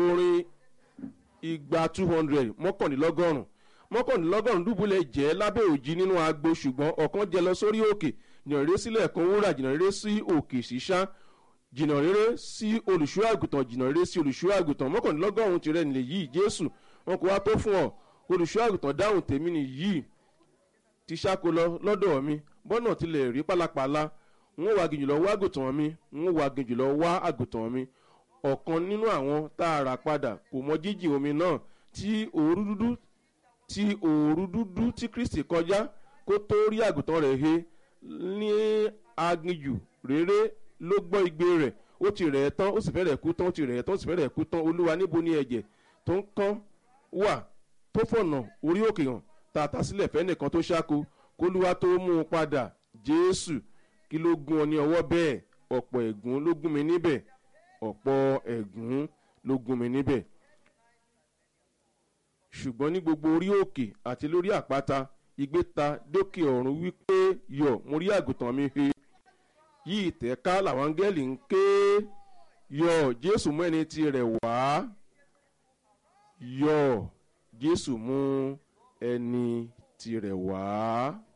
orin igba two hundred mọ́kànlélọ́gọ́rùn mọ́kànlélọ́gọ́rùn dùbúlẹ̀ jẹ́ lábẹ́ òjì nínú agbo ṣùgbọ́n ọ̀kan jẹ lọ sórí òkè jìnnà rere sílẹ̀ kan wúrà jìnnà rere sí òkè ṣíṣá jìnnà rere sí olùṣọ́ àgùntàn jìnnà rere sí olùṣọ́ àgùntàn mọ́kànlélọ́gọ́rùn tirẹ̀ nílẹ̀ yìí jésù wọn kò wá tó fún ọ olùṣọ́ àgùntàn dáhùn tèmi nìyí ti ṣáko lọ lọ́dọ̀ mi bọ́nà tilẹ̀ rí pálapàla n ó wá gìjì lọ wá àgùntàn mi n ó wá gìjì lọ wá àgùntàn mi ọ̀kan nínú àwọn tá a rà padà kò mọ jíjì omi náà tí òru dúdú tí òru dúdú tí kristi kọjá kó tó rí àgùntàn rẹ̀ he ní aginjù rere ló gbọ́ igbe rẹ̀ ó ti rẹ̀ ẹ́ tán ó sì fẹ́rẹ̀ kú tán ó ti rẹ̀ ẹ́ tán ó sì fẹ́rẹ̀ kú tán olúwa níbo ni ẹ̀jẹ̀ tó ń kán wà tó fọ̀nà orí òkè hàn tààtà sílẹ̀ fẹ́nìkan tó ṣáko kólúwa tó mú un padà jésù kí ló gún ọ ní ọwọ́ bẹ́ẹ̀ ọ̀pọ̀ ẹ̀gún ló gún mi níbẹ̀ ọ̀pọ̀ ẹ̀gún ló gún mi níbẹ̀ ṣùgbọ́n ní gbogbo orí òkè àti lórí àpáta igbe ta dókè ọ̀run wípé yọ mo rí àgùntàn mi he yí ìtẹ́ká làwọn áńgẹ́lì ń ké yọ jésù mú ẹni tirẹ̀ wá yọ jésù mú ẹni tirẹ̀ wá.